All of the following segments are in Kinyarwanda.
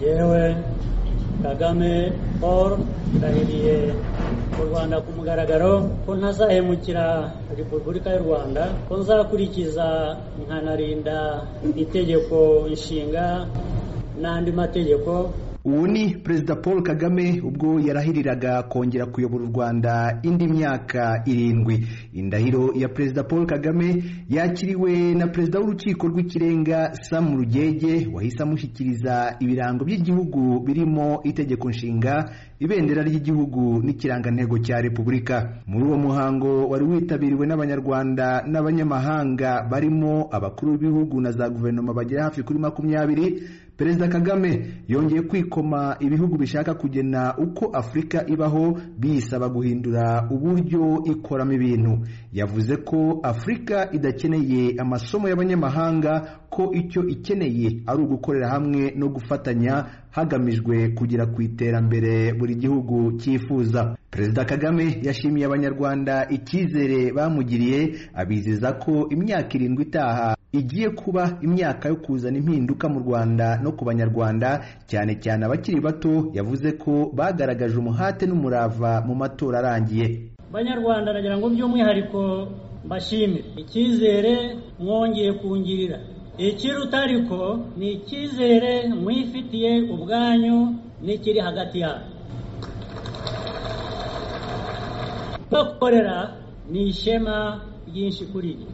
yewe kagame paul ndahiriye mu rwanda ku mugaragaro ko ntazahemukira repubulika y'u rwanda ko nzakurikiza nkanarinda itegeko nshinga n'andi mategeko ubu ni perezida paul kagame ubwo yarahiriraga kongera kuyobora u rwanda indi myaka irindwi indahiro ya perezida paul kagame yakiriwe na perezida w'urukiko rw'ikirenga samu rugege wahise amushyikiriza ibirango by'igihugu birimo itegeko nshinga ibendera ry'igihugu n'ikirangantego cya repubulika muri uwo muhango wari witabiriwe n'abanyarwanda n'abanyamahanga barimo abakuru b'ibihugu na za guverinoma bagera hafi kuri makumyabiri perezida kagame yongeye kwikoma ibihugu bishaka kugena uko afurika ibaho biyisaba guhindura uburyo ikoramo ibintu yavuze ko afurika idakeneye amasomo y'abanyamahanga ko icyo ikeneye ari ugukorera hamwe no gufatanya hagamijwe kugera ku iterambere buri gihugu cyifuza perezida kagame yashimiye abanyarwanda icyizere bamugiriye abizeza ko imyaka irindwi itaha igiye kuba imyaka yo kuzana impinduka mu rwanda no ku banyarwanda cyane cyane abakiri bato yavuze ko bagaragaje umuhate n'umurava mu matora arangiye banyarwanda nagira ngo by'umwihariko mbashime icyizere mwongeye kungirira ikiruta ariko ni icyizere mwifitiye ubwanyu n'ikiri hagati yanyu bakorera ni ishema ryinshi kuri njye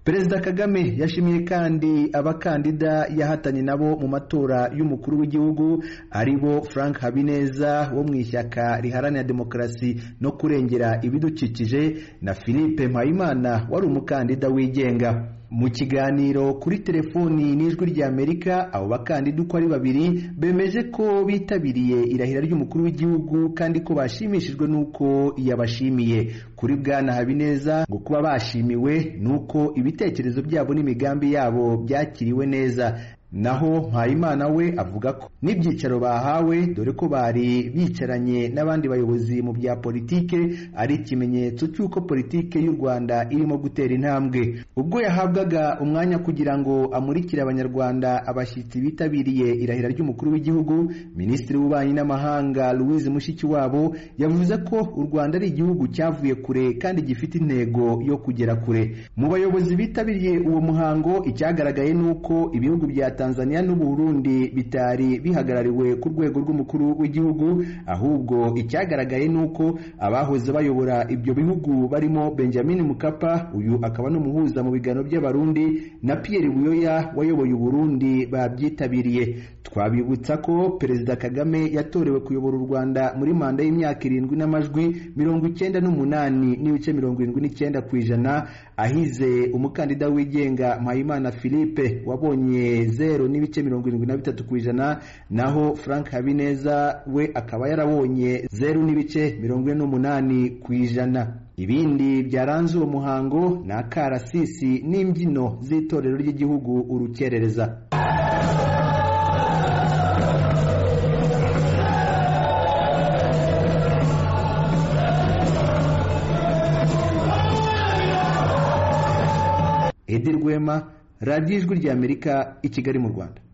perezida kagame yashimiye kandi abakandida yahatanye nabo mu matora y'umukuru w'igihugu ari bo frank habineza wo mu ishyaka riharanira demokarasi no kurengera ibidukikije na philippe mpayimana wari umukandida wigenga mu kiganiro kuri telefoni n'ijwi ry'amerika abo bakandida uko ari babiri bemeje ko bitabiriye irahira ry'umukuru w'igihugu kandi ko bashimishijwe n'uko yabashimiye kuri bwana habineza ngo kuba bashimiwe ni uko ibitekerezo byabo n'imigambi yabo byakiriwe neza naho mpayimana we avuga ko n'ibyicaro bahawe dore ko bari bicaranye n'abandi bayobozi mu bya politike ari ikimenyetso cy'uko politike y'u rwanda irimo gutera intambwe ubwo yahabwaga umwanya kugira ngo amurikire abanyarwanda abashyitsi bitabiriye irahira ry'umukuru w'igihugu minisitiri w'ububanyi n'amahanga louise mushikiwabo yavuze ko u rwanda ari igihugu cyavuye kure kandi gifite intego yo kugera kure mu bayobozi bitabiriye uwo muhango icyagaragaye ni uko ibihugu bya tanzania n'uburundi bitari bihagarariwe ku rwego rw'umukuru w'igihugu ahubwo icyagaragaye ni uko abahoze bayobora ibyo bihugu barimo benjamin mukapa uyu akaba n'umuhuza mu biganiro by'abarundi na pierre buyoya wayoboye uburundi babyitabiriye twabibutsa ko perezida kagame yatorewe kuyobora u rwanda muri manda y'imyaka irindwi n'amajwi mirongo icyenda n'umunani n'ibice mirongo irindwi n'icyenda ku ijana ahize umukandida wigenga mpayimana philippe wabonye zero n'ibice mirongo irindwi na bitatu ku ijana naho frank habineza we akaba yarabonye zeru n'ibice mirongo ine n'umunani ku ijana ibindi byaranze uwo muhango ni akarasisi n'imbyino z'itorero ry'igihugu urukerereza edi rwema radiyo ijwi ry'amerika i kigali mu rwanda